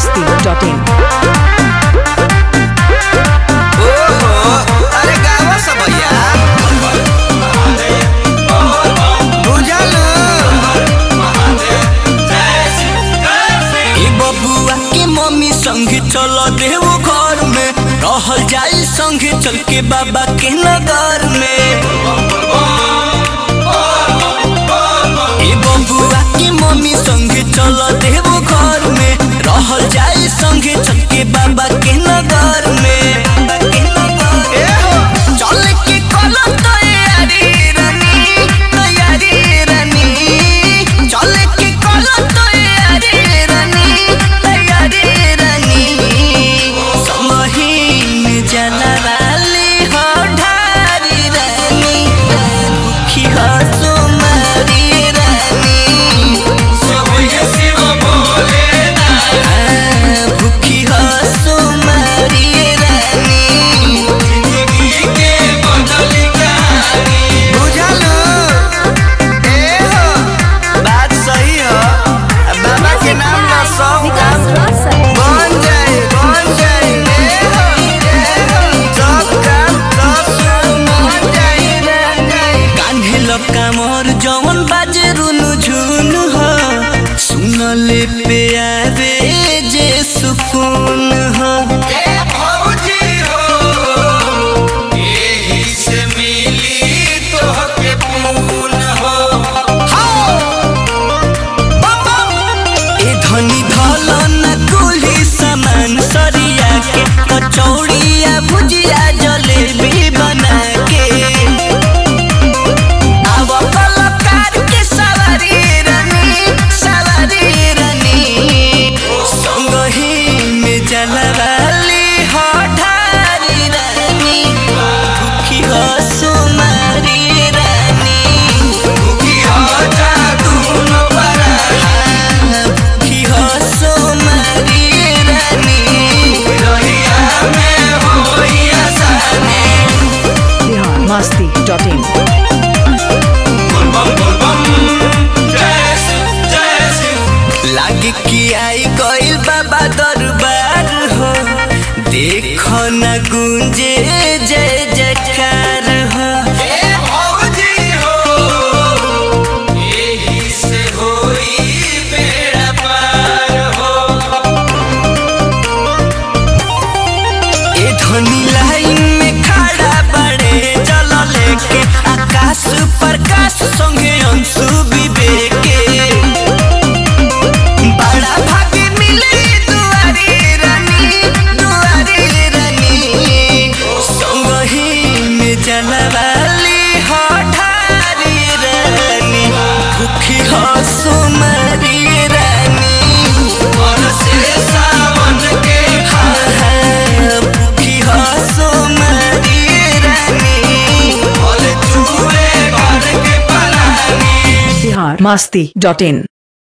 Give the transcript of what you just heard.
masti.in ओहो अरे गावा सब भैया बुझल ए बबुआ के मम्मी संगे चल देव घर में रहल जाई संगे चल के बाबा के नगर में ए बबुआ के मम्मी संगे चल देव घर में रहल जाई संगे चल के बाबा के नगर में ए हो चल के कलो तैयारी रानी तैयारी रानी चल के कलो तैयारी रानी तैयारी रानी समहीन जनराली हो ढारी रानी दुखी हो सुमारी रानी भूखी हो सुमारी रानी बुझल ए हो बात सही हो अब बाबा के नाम ना सब काम बन जाए बन जाए ए हो ए हो सब काम सब बन जाए बन जाए कान्हे लक्का मोर जवन बाजे रुनु झुनु हो सुनले पे आवे जे सुकून हो ए भौजी हो एही से मिली तोहके पून हो ए धनी धल न कुली सामान सरिया के कचौड़िया भुजिया जलेबी बना के आव कलाकार के सवारी रानी सवारी रानी संगही में जलवाली हो ढारी रानी दुखी हो सुमारी रानी की हो जादू न बरा दुखी हो सुमारी रानी रहिया में होई आसानी बिहार masti.in लागे कि आई गइल बाबा दरबार हो देखो न गुंजे जय जयकार हो ए भौजी हो एही से होई बेड़ा पार हो ए धनी लाइन में खड़ा बड़े चल लेके आकाश प्रकाश संगे अंशु विवेक बड़ा भाग्य मिले दुआरी रानी दुआरी रानी संगही में जलवाली हो ढारी रानी भूखी हो सुमरी रानी मन से सावन के भूखी हो सुमरी रानी बोल चूहे घर के पलानी बिहार masti.in